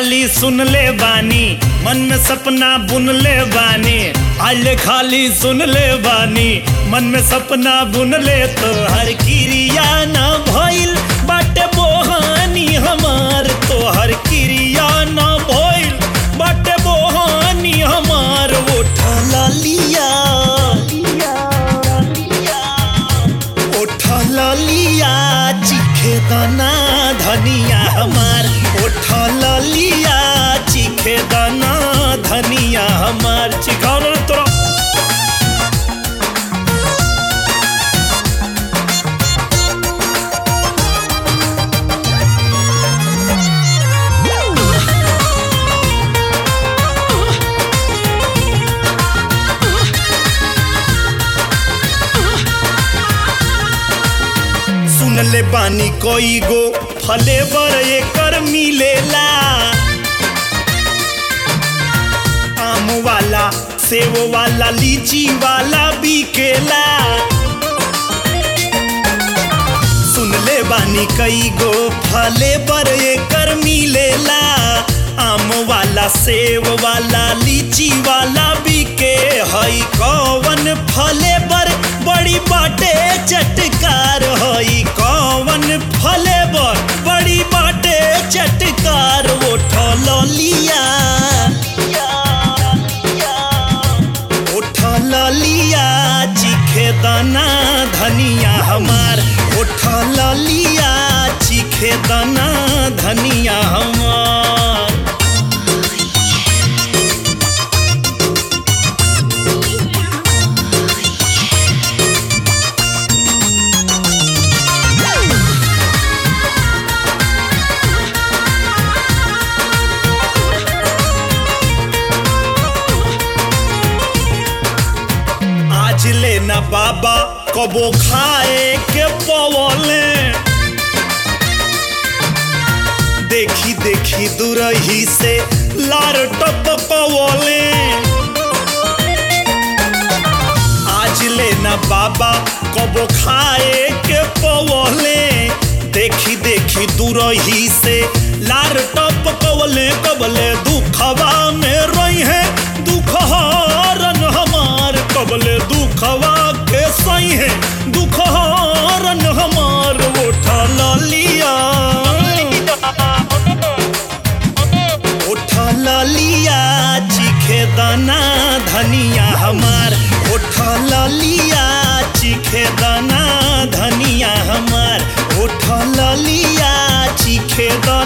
खाली सुन ले बानी मन में सपना बुन ले बानी आले खाली सुन ले बानी मन में सपना बुन ले तो हर क्रिया ना भइल बाटे बोहानी हमार तो हर क्रिया ना भइल बाटे बोहानी हमार उठा लिया उठा लिया चिखे दाना धनिया हमार उठा लिया चिखे दाना धनिया हमार चिखाओ ना तोरा सुन ले बानी कोई गो फले बर एकर मिलेला आम वाला सेव वाला लीची वाला बिकेला सुन ले बानी कई गो फले बर एकर मिलेला आम वाला सेव वाला लीची वाला बिके हई कौवन फले बर बड़ी बाटे चटकार हई कौवन फले बर बड़ी बाटे चटकार उठल लिया उठल लिया चिखे दाना धनिया हमार उठल लिया चिखे दाना धनिया हमार आज लेना बाबा कबो खाए के पवले देखी देखी दुरही से लार टप पवले आज लेना बाबा कबो खाए के पवले देखी देखी दुरही से लार टप पवले कबले दुखवा में रही है दुख हरन हमार कबले दुखवा के सही है दुख हरन हमार उठा लिया उठा लिया चिखे दाना धनिया हमार उठा लिया चिखे दाना धनिया हमार उठा लिया चिखे दाना